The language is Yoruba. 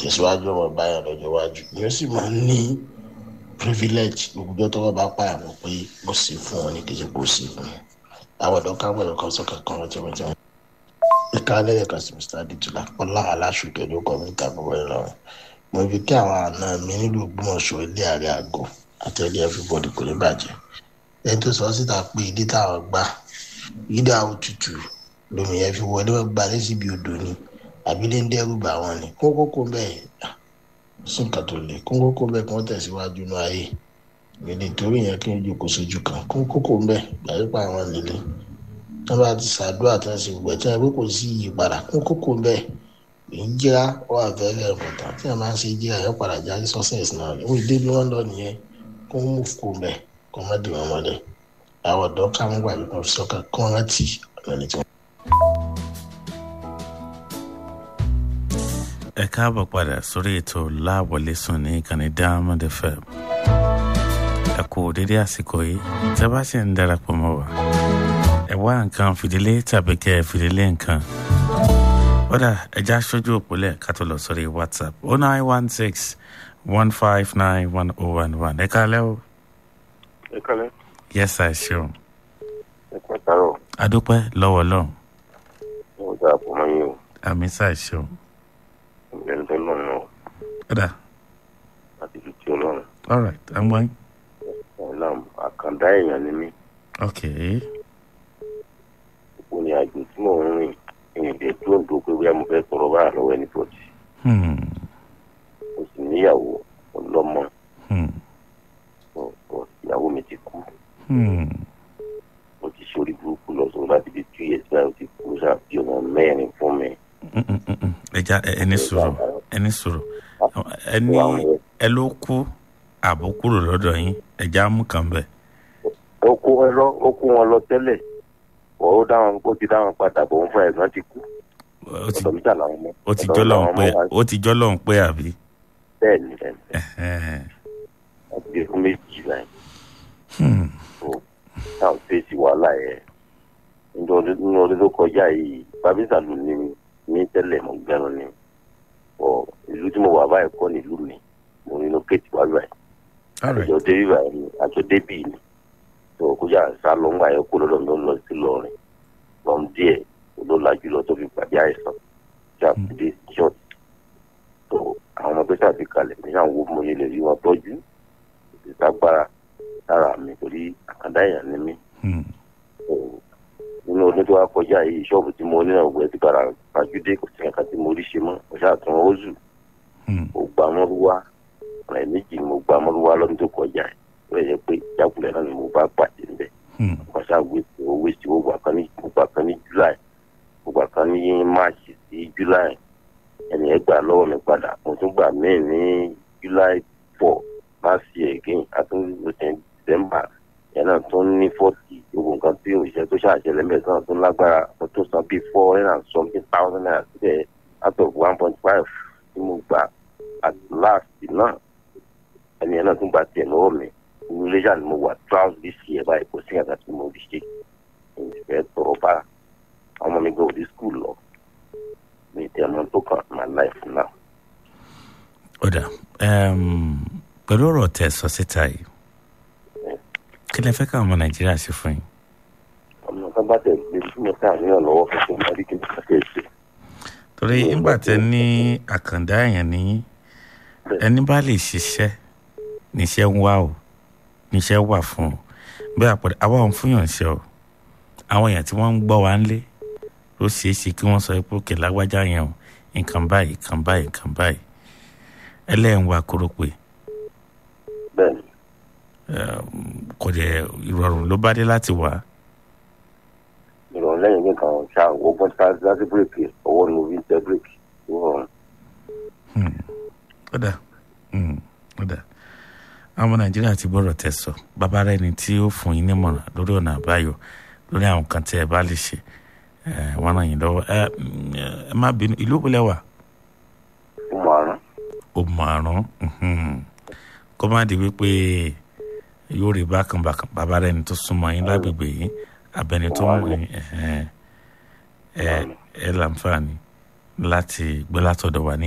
ìtẹ̀síwájú ọmọ báyọ̀ lọ́jọ́ iwájú yóò sì máa ń ní privilege gbogbo tó wọ́n bá pààyàn mọ́ pé ó sì fún wọn ní kejì kó sì fún wọn àwọn ọ̀dọ́ káwọn ẹ̀rọ kan sọ́kàn kan wọ́n ti wọ́n ti wọ́n. ìka lẹ́yìn kan sí mr aditula ọlá aláṣùkẹ́ ló kọ́ mi tàbí wọ́n lọ́rùn mo fi kí àwọn àna mi nílùú ògbómọ̀ṣọ́ ilé ààrẹ àgọ́ àtẹ̀lé everybody kò ní bàjẹ́ ẹni tó sọ síta pé ilé táwọn gbà yídà òtútù lómi yẹn fi wọlé wọn gba lé síbi odò ni àbílẹ̀ ń dẹ́rù bà wọ́n ni kó kókó bẹ́ẹ̀ sí nǹkan tó le kó kókó bẹ́ẹ̀ kí wọ́n tẹ̀síwájú ní ayé ìdí torí yẹn kí n jókòó sójú kan kó kókó bẹ́ẹ̀ gbàgbé pa àwọn líle tí wọ́n bá ti ṣàdúrà tí wọ́n sì wẹ̀ tí wọ́n pé kò sí ìyípadà kó kókó bẹ́ẹ̀ ìjìra wà fẹ́rẹ̀ ẹ̀mọ̀tàn tí wọ́n máa ń ṣe ìjìra yẹn padà já sí success náà ni wọ́n dé bí wọ́n lọ nìyẹn kó mú kó bẹ́ẹ̀ kó má dì wọ́n mọ́lẹ̀ àwọn ọ̀dọ́ káwọn gbàgbé kan fi sọ́kàn kó rántí ọ̀nà tí wọ́n. ẹ káàbọ̀ padà sórí ètò láàwọlé sùn ní ìkànnì diamond fm ẹ kú dédé àsìkò yìí tẹ́ bá sì ń darapọ̀ mọ́ wa ẹ wá nǹkan fìdílé tàbí kẹ́ ẹ fìdílé nǹkan kódà ẹja aṣojú òpólẹ̀ ká tó lọ sórí whatsapp oh nine one six one five nine one oh one one ẹ kálẹ́ o. ẹ kálẹ́. yes sir ṣeun. ẹ pẹ́ tààrọ̀. adúpẹ́ lọ́wọ́ lọ́hùn. mo dáa pọ̀ mọ́ yín o. àmì sir ṣeun. ìgbẹ́ni tó lọ́run náà kódà àti ìlú tí ọlọ́run. all right i'm going. ọ̀la àkàndá èèyàn ni mí. okay. òpó ni àjò tí mò ń rìn ìrìn dé dúró dúró pé bóyá mo fẹ́ tọrọ báyà lọ́wọ́ ẹni bọ̀dì. Hmm. mo sì níyàwó ọlọ́mọ Hmm. ọ̀- ọ̀, ìyàwó mi ti kú. Hmm. mo ti ṣe orí burúkú lọ sọ láti bí two years báyìí ó ti kú ṣàbí ọmọ mẹ́rin fún mi. Mm, mm, mm, mm. ẹja ẹ- ẹni sọ̀rọ̀ ẹni sọ̀rọ̀ ẹni ẹ ló kú àbò kúrò lọ́dọ̀ yín ẹja mú kàn bẹ́ẹ̀. ó kó wọn lọ ó kó wọn lọ tẹ́lẹ̀ ọ̀ ó dáwọn ó ti dáwọn padà bọ̀ ń fún ẹ̀gbọ́n ti kú. ó ti ọ̀dọ̀ mi jà làwọn ọmọ. ó ti ọ̀dọ̀ jọ́ mi lọ́hùn làwọn pé ọmọ wa- ó ti jọ́ lọ́hùn pé àbí. bẹ́ẹ̀ ni bẹ́ẹ̀ ni Ẹhẹ́n. wọ́n ti gbé fún méjì báyìí. Hmm. táwọn fèsì wàhálà yẹn nínú ọdún nínú ọdún tó kọjá yìí babisa ló ní ní tẹ́lẹ̀ mọ̀ gbẹ́rún ni ọ ìlú tí mo wà báyìí kọ́ ní ìlú mi mo ní lókèjì wá báyìí all right àjọ débí báyìí ni àjọ débí ni tó kọjá sá lọ ńgbà yẹn kó lọ́dọ̀ mi ó lọ sí lọ́rin lọ́n díẹ̀ ló lajú lọ tó fi pàdé àìsàn tí a fi dé ṣọ́ọ̀tì tó àwọn ọmọ pẹ́sà ti kalẹ̀ ní àwọn owó mo yẹ lè rí wọn tọ́jú ìtagbára lára mi torí àkàndá èèyàn ni mí Hmm. nínú ọdún tó wá kọjá yìí ṣọ́ọ̀bù tí mo ní náà wẹ̀ ti padà fàjúdé kò sí nǹkan tí mo rí ṣe mọ́ mo ṣàtún ọ́zù Hmm. mo gba mọ́rúwá ọ̀rẹ́ méjì ni mo gba mọ́rúwá lọ́dún tó kọjá yìí ó lè jẹ́ pé ìjákulẹ̀ náà ni mo bá pàdé níbẹ̀ Hmm. mo ṣáà wé owó sí owó gbà kan ní mo gbà kan ní july mo gbà kan ní march sí july ẹni ẹ gbà lọ́wọ́ mi padà mo tún gbà míì ní july four last year again àtúntò december yẹn náà tún ní forty gbogbo nǹkan tí òṣìṣẹ́ tó ṣàṣẹlẹ̀ mẹ́ta náà tún lágbára mo tún san bíi four hundred and something thousand naira síbẹ̀ out of one point five tí mo gbà at last náà ẹni yẹn náà tún gba tiẹ̀ lọ́wọ́ mi inú iléyà ni mo wà throughout this year báyìí kò sí àgbà tí mo rí ṣe ìfẹ́ tọrọ bá àwọn ọmọ mi gbé òdi school lọ mi tẹ ọmọ tó kàn my life now. ó dà Em, pẹ̀lú ọ̀rọ̀ tẹ̀ sọ síta yìí kí lẹ fẹ́ káwọn ọmọ nàìjíríà ṣe fún yín. ọmọ kan bá tẹ̀ gbé sí mi káà ní ọ̀lọ́wọ́ fún mi àbí kí n kàkẹ́ ṣe. torí nígbà tẹ ní àkàndá èèyàn ní ẹni bá lè ṣiṣẹ́ níṣẹ́ ń wá o níṣẹ́ wà fún o bí àpẹẹrẹ àwa òun fún yàn ṣe o àwọn èèyàn tí wọ́n ń gbọ́ wa ń lé ó ṣeé ṣe kí wọ́n sọ pé òkè lágbájá yẹn o nǹkan báyìí nǹkan báyìí nǹkan báyìí ẹlẹ́yìn wa kúrò pé bẹ́ẹ̀ni kò dẹ̀ ìrọ̀rùn ló bá dé láti wà ìrọ̀rùn lẹ́yìn ní kan ṣáà wọ́n tá láti bírèkì ọwọ́ ni mo fi ń tẹ bírèkì tó rọrùn. ó dà ó dà àwọn nàìjíríà ti gbọ́dọ̀ tẹ̀ sọ bàbá rẹ ni tí ó fún yín nímọ̀ràn lórí ọ̀nà àbáyọ lórí àwọn kan tí ẹ bá lè ṣe ẹ wọn ràn yín lọ́wọ́ ẹ ẹ má bínú ìlú òbílẹ̀ wà fún màrún ó márùn kó má di wípé yóò rí bákan bákan bàbá rẹ ni tó súnmọ́ yín lágbègbè yín abẹni tó mọ̀ yín ẹ ẹ ẹ láǹfààní láti gbé látọ̀dọ̀ wa ní